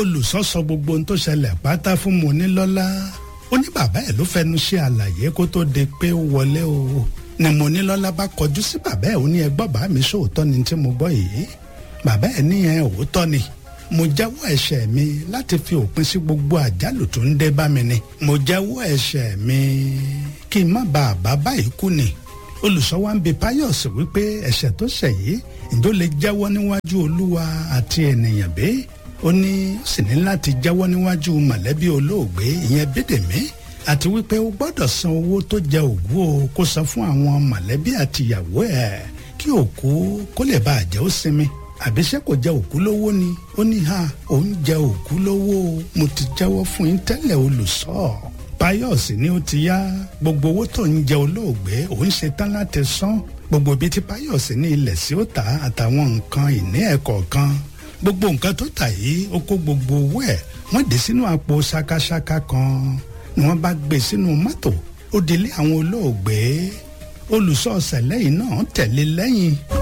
olùsọ sọ gbogbo ohun tó ṣẹlẹ̀ pátá fún Monílọ́lá ó ní bàbá ẹ̀ ló fẹnu ṣe àlàyé kó tó de pé ó wọlé o ni Monílọ́lá bá kọjú sí bàbá ẹ̀ ó ní ẹgbọ́n bá mi sóòótọ́ ni tí mo gbọ́ yìí bàbá ẹ̀ ní ẹ òótọ́ ni mo jẹ́wọ́ ẹ̀ṣẹ̀ mi láti fi òpin sí gbogbo àjálù tó ń dé bá mi ni mo jẹ́wọ́ ẹ̀ṣẹ̀ mi kí n má bàa bá báyìí kú ni olùsọ wa ń bi Pius wípé ẹ̀ṣẹ̀ tó ṣẹ̀ yìí ǹjọ́ lè jẹ́wọ́ níwájú olúwa àti ènìyàn bẹ́ẹ̀ ó ní ó sì ní láti jẹ́wọ́ níwájú mọ̀lẹ́bí olóògbé ìyẹn Bídèmí àti wípé ó gbọ́dọ̀ san owó tó jẹ òkú o kó san fún àwọn mọ̀lẹ́bí àti ìyàwó ẹ̀ kí òkú kó lè bá àjẹ́ ó sinmi àbíṣẹ́ kò jẹ òkú lówó ni ó ní ha òun jẹ òkú lówó mo ti jẹ́wọ́ fún yín tẹ́lẹ̀ olùsọ Pius ni ó ti yá gbogbo owó tó ń jẹ olóògbé òun ṣe tán láti san gbogbo ibi tí Pius ní ilẹ̀ sí ó tà àtàwọn nǹkan ìní ẹ̀ kọ̀ọ̀kan gbogbo nǹkan tó tà yìí ó kó gbogbo owó ẹ̀ wọ́n dé sínú àpò ṣakaṣaka kan ni wọ́n bá gbé sínú mọ́tò ó délé àwọn olóògbé olùsọ̀ọ̀sẹ̀ lẹ́yìn náà tẹ̀lé lẹ́yìn.